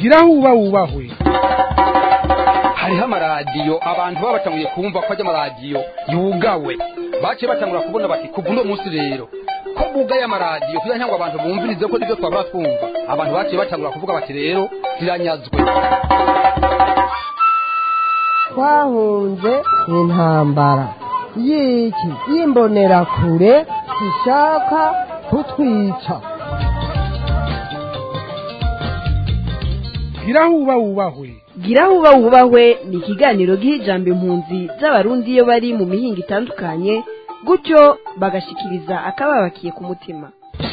gira huba wubahwe hariho amaradiyo abantu baba batanguye kumva ko ajya amaradiyo yugawe baciye batangura kubona bati kuva uno munsi rero ko bugaye amaradiyo kugira ngo abantu bumvirize ko nibyo twaba twumva abantu baciye batangura kuvuga bati rero ziranyazwe twahunze intambara y'iki y'imbonerakure zishaka kutwica gira huba wubahwe gira huba wubahwe ni ikiganiro giha ijambo impunzi z'abarundi iyo bari mu mihinga itandukanye gutyo bagashikiriza akababakiye ku mutima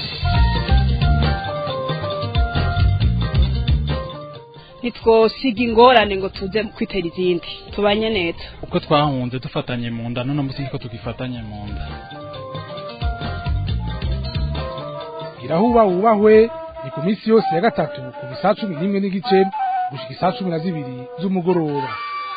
ntitwosiga ingorane ngo tuze kwitera izindi tubanye neza uko twahunze dufatanye mu nda none munsi niko tugifatanye mu nda gira huba wubahwe ni ku minsi yose ya gatatu kuva isaa cumi n'imwe n'igice gushika isaa cumi na zibiri z'umugoroba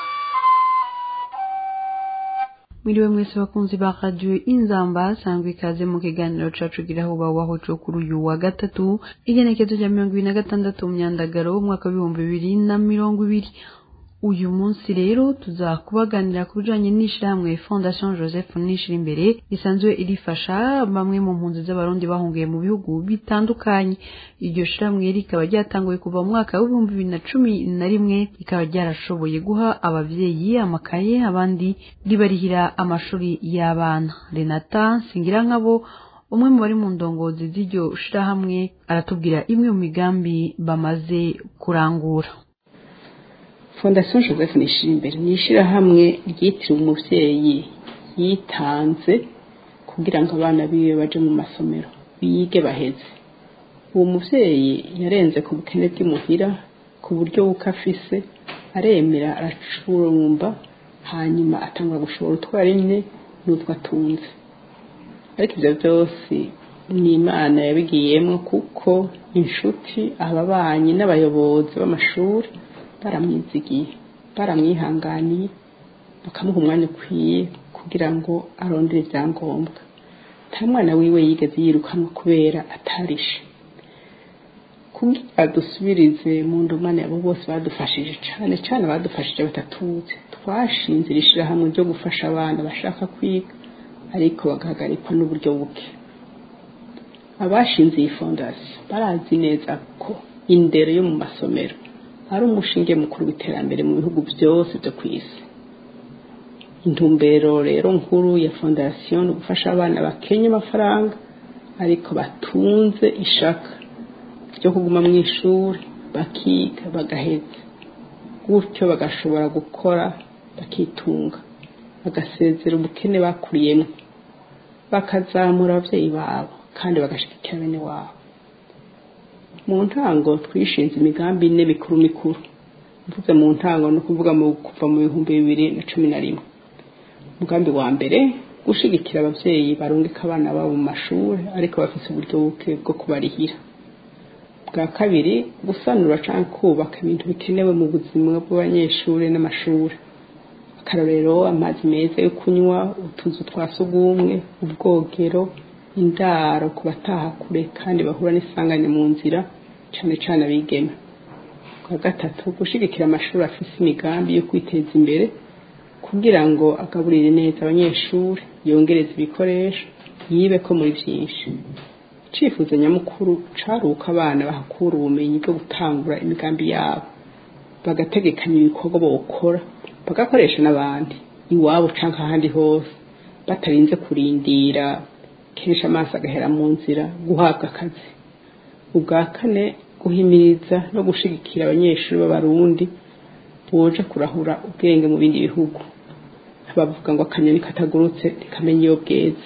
mwiriwe mwese bakunzi ba radio inzamba sangwa ikaze mu kiganiro cacu gira aho bawaho co kuri uyu wa gatatu igenekezo rya mirongo ibiri na gatandatu mu myandagaro w'umwaka w'ibihumbi bibiri na mirongo ibiri uyu munsi rero tuzakubaganira ku bijanye n'ishirahamwe fondation joseph nishira imbere risanzwe irifasha bamwe mu mpunzi z'abarundi bahungiye mu bihugu bitandukanye iryo shirahamwe rikaba ryatanguye kuva mu mwaka w'ibihumbi bibiri na cumi na rimwe rikaba ryarashoboye guha abavyeyi amakaye abandi ribarihira amashuri y'abana renata singirankabo umwe mu bari mu ndongozi z'iryo shirahamwe aratubwira imwe mu migambi bamaze kurangura fondasiyo joseph nishirimbere ni ishyirahamwe ryitiriwe umubyeyi yitanze kugira ngo abana biwe baje mu masomero bige baheze uwo mubyeyi yarenze ku bukene bw'imuhira ku buryo buko afise aremera aracurumba hanyuma atangwa gushora utwara rimwe n'utwo atunze ariko ibyo byose ni imana yabigiyemo kuko inshuti ababanyi n'abayobozi b'amashuri baramwizigiye baramwihanganiye bakamuha umwanya ukwiye kugira ngo arondere ibyangombwa nta mwana wiwe yigeze yirukanwa kubera atarishe kugira dusubirize mu ndumane abo bose badufashije cyane cyane badufashije batatuze twashinze iri shyirahamwe ryo gufasha abana bashaka kwiga ariko bagahagarikwa n'uburyo buke abashinze iyi fondasiyo barazi neza ko indero yo mu masomero ari umushinge mukuru w'iterambere mu bihugu byose byo ku isi intumbero rero nkuru ya fondasiyo ni ugufasha abana bakenya amafaranga ariko batunze ishaka ryo kuguma mu ishuri bakiga bagaheza gutyo bagashobora gukora bakitunga bagasezera ubukene bakuriyemo bakazamura ababyeyi babo kandi bagashigikira bene wabo mu ntango twishinze imigambi ine mikuru mikuru mvuze mu ntango no kuvuga mu kuva mu bihumbi bibiri na cumi na rimwe umugambi wa mbere gushigikira ababyeyi barungika abana babo mu mashuri ariko bafite uburyo buke bwo kubarihira bwa kabiri gusanura cyangwa kubaka ibintu bikenewe mu buzima bw'abanyeshuri n'amashuri akarorero amazi meza yo kunywa utuzu twa sugumwe ubwogero indaro ku bataha kure kandi bahura n'isangane mu nzira cyane cyane abigeme bwa gatatu gushigikira amashuri afite imigambi yo kwiteza imbere kugira ngo agaburire neza abanyeshuri yongereze ibikoresho yibe ko muri byinshi icyifuzo nyamukuru cari uko abana bahakura ubumenyi bwo gutangura imigambi yabo bagategekanya ibikorwa bawukora bagakoresha n'abandi iwabo cyangwa ahandi hose batarinze kurindira kenshi amaso agahera mu nzira guhabwa akazi ubwa kane guhimiriza no gushigikira abanyeshuri b'abarundi boje kurahura ubwenge mu bindi bihugu bavuga ngo akanyoni katagurutse ntikamenya iyo bweze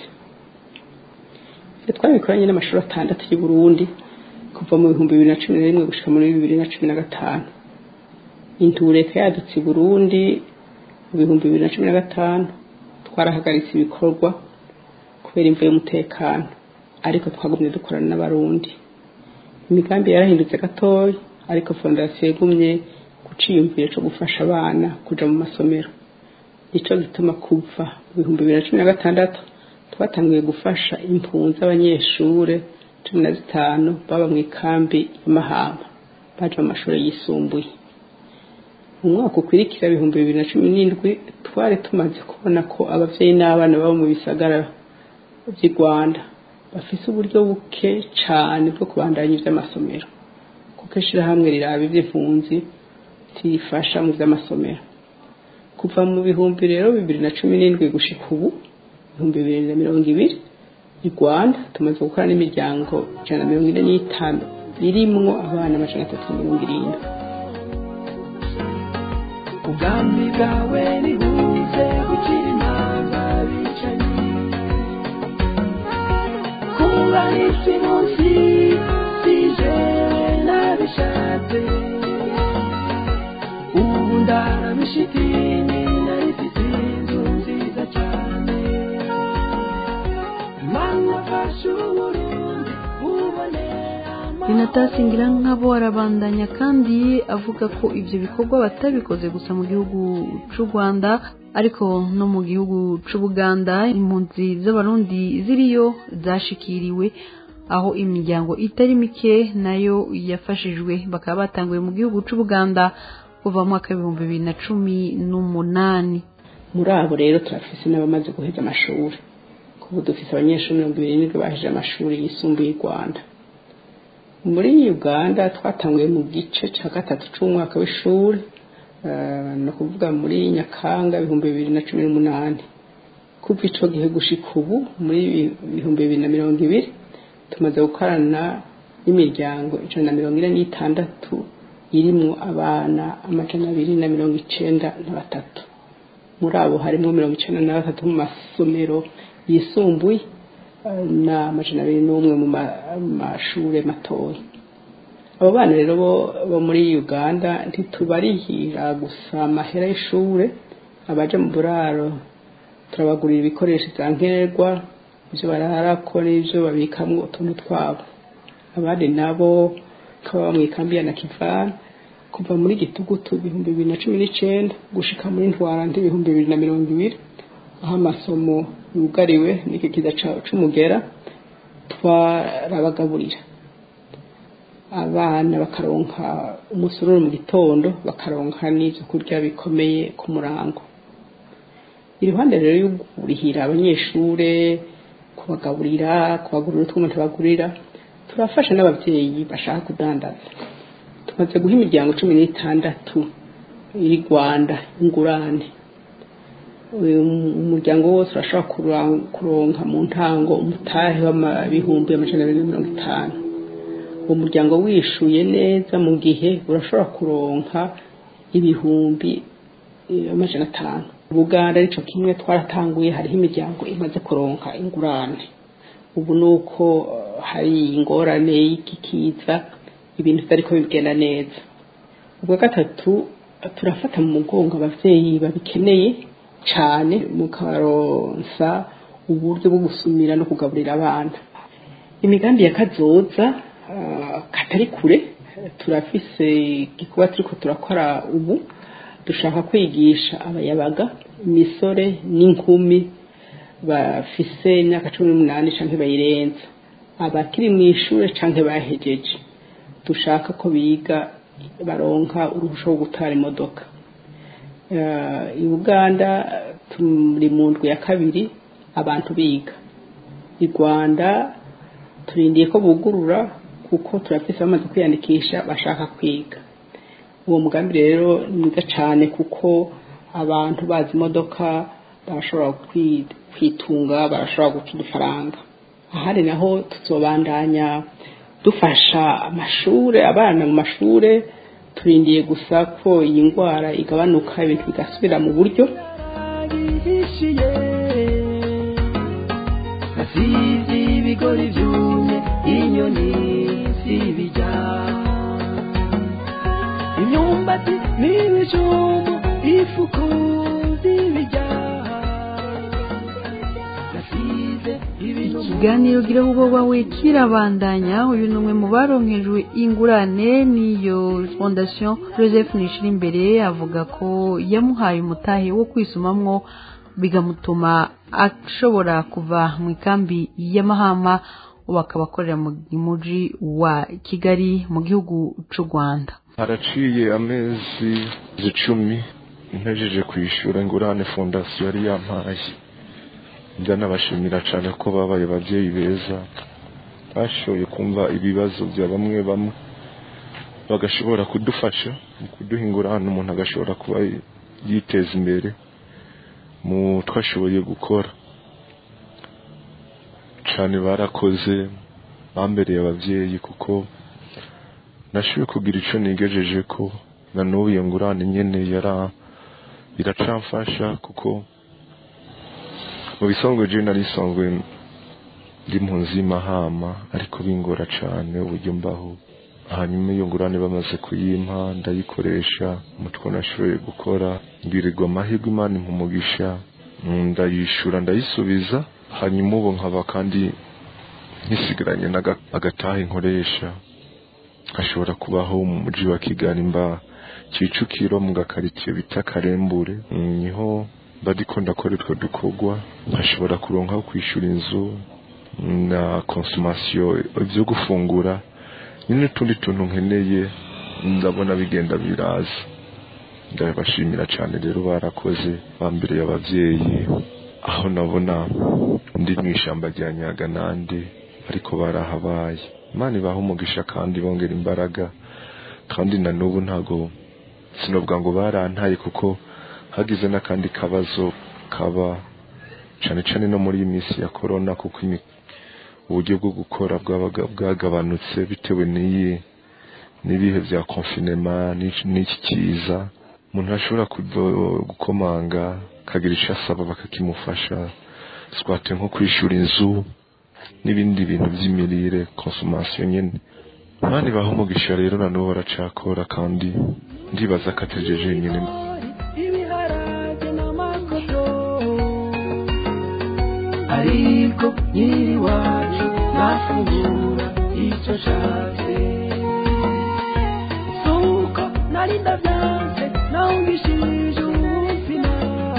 twabikoranye n'amashuri atandatu y'u Burundi kuva mu bihumbi bibiri na cumi na rimwe gushika muri bibiri na cumi na gatanu intureka yadutse i Burundi mu bihumbi bibiri na cumi na gatanu twarahagaritse ibikorwa kubera imvu y'umutekano ariko twagumye dukorana n'abarundi imigambi yarahindutse gatoya ariko fondasiyo yagumye guciyumvira cyo gufasha abana kuja mu masomero nico gituma kuva mu bihumbi bibiri na cumi na gatandatu twatangiye gufasha impunzi z'abanyeshure cumi na zitanu baba mu ikambi y'amahamba baje mu mashuri yisumbuye mu mwaka ukwirikira ibihumbi bibiri na cumi n'indwi twari tumaze kubona ko ababyeyi n'abana babo mu bisagara by'i rwanda bafise uburyo buke cyane bwo kubandanya iby'amasomero kuko ishyirahamwe riraba iby'impunzi rifasha mu by'amasomero kuva mu bihumbi rero bibiri na cumi n'indwi gushika ubu ibihumbi bibiri na mirongo ibiri i rwanda tumaze gukora n'imiryango ijana na mirongo ine n'itanu irimwo abana amajana atatu na mirongo irindwi ubwami bwawe nibuze gukira impanga bicanyi kuba isi munsi sije nabishatse ubu ndarabishitini narifite inzu nziza cyane mana fasha uburundi bubone Renata nk'abo arabandanya kandi avuga ko ibyo bikorwa batabikoze gusa mu gihugu cy'u Rwanda ariko no mu gihugu cy'u Buganda impunzi z'abarundi ziriyo zashikiriwe aho imiryango itari mike nayo yafashijwe bakaba batanguye mu gihugu cy'u Buganda kuva mu mwaka w'ibihumbi bibiri na cumi n'umunani muri abo rero turafise n'abamaze guheza amashuri kuko dufise abanyeshuri mirongo ibiri n'indwi baheje amashuri yisumbuye i rwanda muri uganda twatanguye mu gice cya gatatu cy'umwaka w'ishuri eh, ni ukuvuga muri nyakanga ibihumbi bibiri na cumi n'umunani kuva ico gihe gushika ubu muri ibihumbi bibiri na mirongo ibiri tumaze gukorana n'imiryango ijana na mirongo ine n'itandatu irimwo abana amajana abiri na mirongo icenda na batatu muri abo harimo mirongo icenda na batatu mu masomero yisumbuye eh, n'amajana abiri n'umwe mu ma- mashure matoya abo bana rero bo- bo muri uganda ntitubarihira gusa amahera y'ishure abaje mu buraro turabagurira ibikoresho bya nkenerwa ibyo bararako n'ibyo babikamwo utuntu twabo abandi nabo nk'ababa mu ikambi ya nakivana kuva muri gitugutu ibihumbi bibiri na cumi n'icenda gushika muri ntwarante ibihumbi bibiri na mirongo ibiri aho amasomo yugariwe n'iki kiza ca- c'umugera twarabagaburira abana bakaronka umusururu mu gitondo bakaronka n'ivyo kurya bikomeye ku murango iruhande rero yo kurihira abanyeshure kubagaburira kubagurira utwuma tubagurira turafasha n'abavyeyi bashaka kudandaza tumaze guha imiryango cumi n'itandatu iri rwanda ingurane uyu umuryango wose urashobora kura- kuronka mu ntango umutahe w'ibihumbi amajana abiri na mirongo itanu uwo muryango wishuye neza mu gihe urashobora kuronka ibihumbi eh, amajana atanu ubuganda arico kimwe twaratanguye hariho imiryango imaze kuronka ingurane ubu ni uko eh, hari ingorane y'ikikiza ibintu bitariko bigenda neza ubwa gatatu turafata mu mugongo abavyeyi babikeneye cane mukaronsa uburyo bwo gusumira no kugaburira abana imigambi ya kazoza ah, katari kure turafise igikorwa turiko turakora ubu dushaka kwigisha abayabaga imisore n'inkumi bafise imyaka cumi n'umunani canke bayirenza abakiri mu ishure canke bahejeje dushaka ko biga baronka uruhusha rwo gutwara imodoka Eh, i uganda turi mu ndwi ya kabiri abantu biga i rwanda turindiye ko bugurura kuko turafise bamaze kwiyandikisha bashaka kwiga uwo mugambi rero ni mwiza cyane kuko abantu bazi imodoka barashobora kwi- kwitunga barashobora guca udufaranga ahandi naho tuzobandanya dufasha amashure abana mu mashure turindiye gusa ko iyi ndwara igabanuka ibintu bigasubira mu buryo bihishiye nasize ibigori byumye inyoni zibijya imyumbati n'ibijumbu ifuku zibijya nasize ibintu ikiganiro gira ubo wawe kirabandanya uyu ni umwe mu baronkejwe ingurane n'iyo fondation joseph nishira imbere avuga ko yamuhaye umutahe wo kwisumamwo bigamutuma ashobora kuva mu ikambi y'amahama ubu akaba akorera mu muji wa kigali mu gihugu c'u rwanda haraciye amezi icumi ntejeje kwishyura ingurane fondasiyo yari yampaye ndanabashimira cyane ko babaye ababyeyi beza bashoboye kumva ibibazo bya bamwe bamwe bagashobora kudufasha mu kuduha ingurane umuntu agashobora kuba yiteza imbere mu twashoboye gukora cyane barakoze bambereye ababyeyi kuko nashoboye kugira icyo nigejeje ko na n'ubu iyo ngurane nyine yara iracamfasha kuko mu bisanzwe je nari nsanzwe ndi mpunzi y'imahama ariko bingora cyane uburyo mbaho hanyuma iyo ngurane bamaze kuyimpa ndayikoresha umutwe nashoboye gukora ngirirwa amahirwe imana impumugisha ndayishura ndayisubiza hanyuma ubu nkaba kandi nisigaranye agataha inkoresha ashobora kubaho mu mujyi wa kigali mba kicukiro mu gakaritsiye bita karembure niho ndiko ndakora utwo dukorwa nkashobora kuronka aho kwishyura inzu na konsomasiyo ibyo gufungura n'utundi tuntu nkeneye ndabona bigenda biraza ndabashimira cyane rero barakoze bambereye ababyeyi aho nabona ndi mu ishyamba rya nyaganande ariko barahabaye imana ibaha umugisha kandi bongera imbaraga kandi na n'ubu ntago sinovuga ngo barantaye kuko hagize n'akandi kabazo kaba cyane cyane no muri iyi minsi ya korona kuko uburyo bwo gukora bwabaga bwagabanutse bitewe n'iyi n'ibihe bya konfinema n'iki kiza umuntu ashobora gukomanga akagira icyo asaba bakakimufasha swate nko kwishyura inzu n'ibindi bintu by'imirire konsomasiyo nyine abandi baha umugisha rero na n'ubu baracakora kandi ndibaza ko ategereje nyine ibiharage n'amakoto ariko nyiri iwacu ntafungura icyo nshatse suko nari ndabyanze nawungishije ubuzima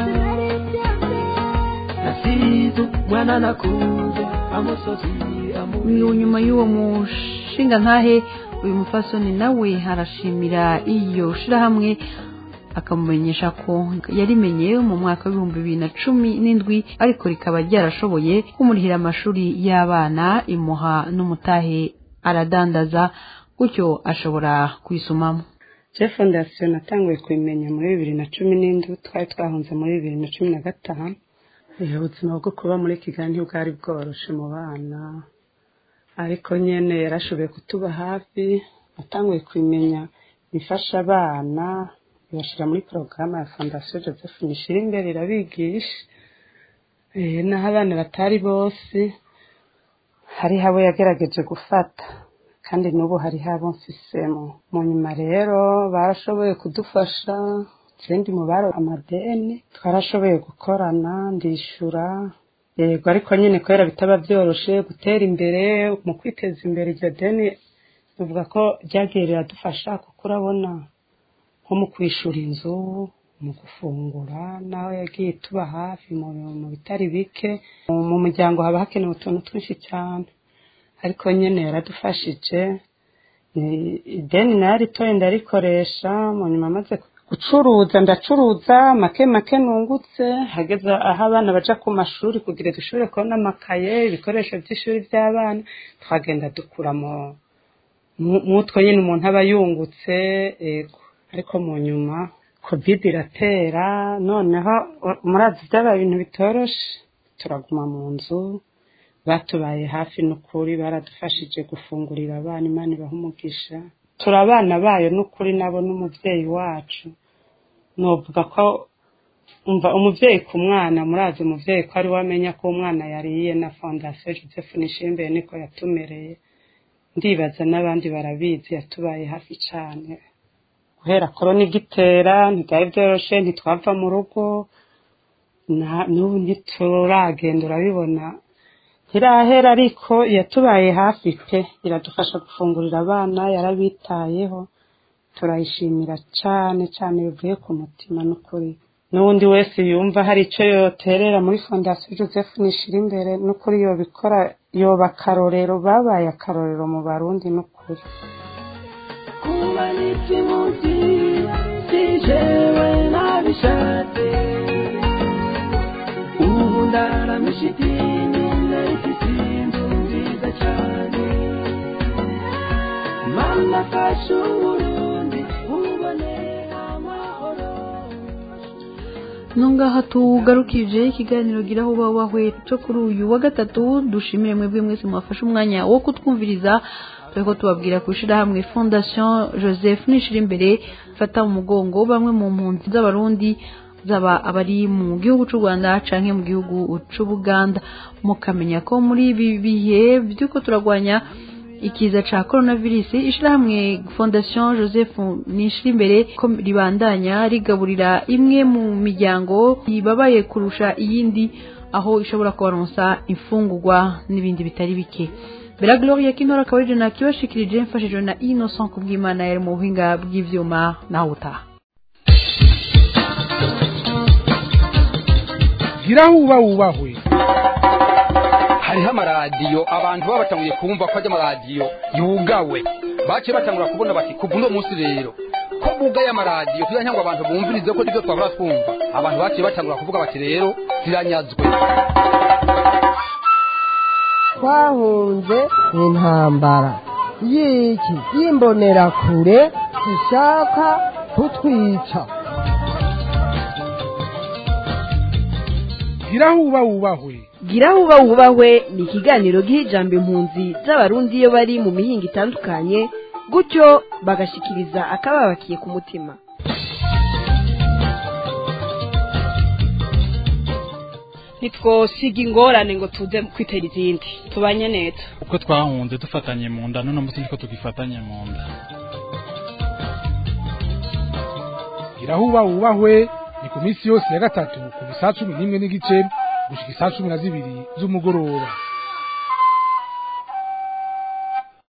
nasize umwana nakunze amusozi uyu nyuma y'uwo mushinga ntahe uyu mufasoni nawe arashimira iyo shirahamwe akamumenyesha ko yarimenye mu mwaka w'ibihumbi bibiri na cumi n'indwi ariko rikaba ryarashoboye kumurihira amashuri y'abana imuha n'umutahe aradandaza gutyo ashobora kwisumamo jeff fondasiyo natanguye kubimenya muri bibiri na cumi n'indwi twari twahunze muri bibiri na cumi na gatanu ubuzima bwo kuba muri kigali ntibwari bworoshe mu bana ariko nyine yarashoboye kutuba hafi natanguye kubimenya bifasha abana ibashyira muri porogaramu ya fondasiyo joseph nishira imbere irabigisha naho abana batari bose hariho abo yagerageje gufata kandi n'ubu hariho abo mfisemo mu nyuma rero barashoboye kudufasha ikindi mu baro amadeni twarashoboye gukorana ndishyura yego ariko nyine kubera bitaba byoroshye gutera imbere mu kwiteza imbere iryo deni tuvuga ko ryagiye riradufasha kuko urabona nko mu kwishyura inzu mu gufungura nawe yagiye tuba hafi mu bitari bike mu muryango haba hakenewe utuntu twinshi cyane ariko nyine yaradufashije ideni nayo ritoye ndarikoresha mu nyuma amaze gucuruza ndacuruza make make nungutse hageze aho abana baja ku mashuri kugira dushobore kubona amakaye ibikoresho by'ishuri by'abana twagenda dukura mutwo nyine umuntu aba yungutse ego ariko mu nyuma covid iratera noneho murazi byabaye ibintu bitoroshe turaguma mu nzu batubaye hafi n'ukuri baradufashije gufungurira abana imana ibaha umugisha turi abana bayo n'ukuri nabo n'umubyeyi wacu nuvuga ko umva umubyeyi ku mwana murazi umubyeyi ko ari we amenya ko umwana yariye na fondasiyo joseph nishimbere niko yatumereye ndibaza n'abandi barabizi yatubaye hafi cyane guhera korona igitera ntibyari byoroshye ntitwava mu rugo n'ubu ntituragenda urabibona ntirahera ariko yatubaye hafi pe iradufasha gufungurira abana yarabitayeho turayishimira cyane cyane bivuye ku mutima n'ukuri n'undi wese yumva hari icyo yoterera muri fondasiyo joseph nishira imbere n'ukuri yobikora yoba akarorero babaye akarorero mu barundi n'ukuri kuba n'ikimuti si jewe nabishatse ubu ndaramisha idini narifise inzu nziza cyane mana fasha uburundi bubone amahoro nungaha tugarukije ikiganiro gira aho uba wahwe cyo kuri uyu wa gatatu dushimire mwebwe mwese mwafashe umwanya wo kutwumviriza turiko tubabwira ku ishirahamwe fondation joseph nishira imbere fata mu mugongo bamwe mu mpunzi z'abarundi zaba abari mu gihugu c'u rwanda canke mu gihugu c'ubuganda mukamenya ko muri ibi bihe vy'uko turagwanya ikiza ca coronavirus ishirahamwe fondation joseph nishira imbere ko ribandanya rigaburira imwe mu miryango ibabaye kurusha iyindi aho ishobora kubaronsa imfungurwa n'ibindi bitari bike bera gloria kintora akaba ari na kibashikirije mfashijwe na innocent kubw'imana yari mu buhinga bw'ivyuma nawe utaha gira aho uba wubahwe hariho amaradiyo abantu baba batanguye kumva ko ajya amaradiyo yugawe baciye batangura kubona bati kuva uno munsi rero ko bugaye amaradiyo kugira ngo abantu bumvirize ko nibyo twahora twumva abantu baciye batangura kuvuga bati rero ziranyazwe twahunze intambara y'iki y'imbonerakure zishaka kutwica gira aho uba wubahwe gira aho uba wubahwe ni ikiganiro giha ijambo impunzi z'abarundi iyo bari mu mihinga itandukanye gutyo bagashikiriza akababakiye ku mutima ntitwosiga ingorane ngo tuze kwitera izindi tubanye neza uko twahunze dufatanye mu nda none munsi niko tugifatanye mu nda gira aho uba wubahwe ni ku minsi yose ya gatatu kuva isaa cumi n'imwe n'igice gushika isaa cumi na zibiri z'umugoroba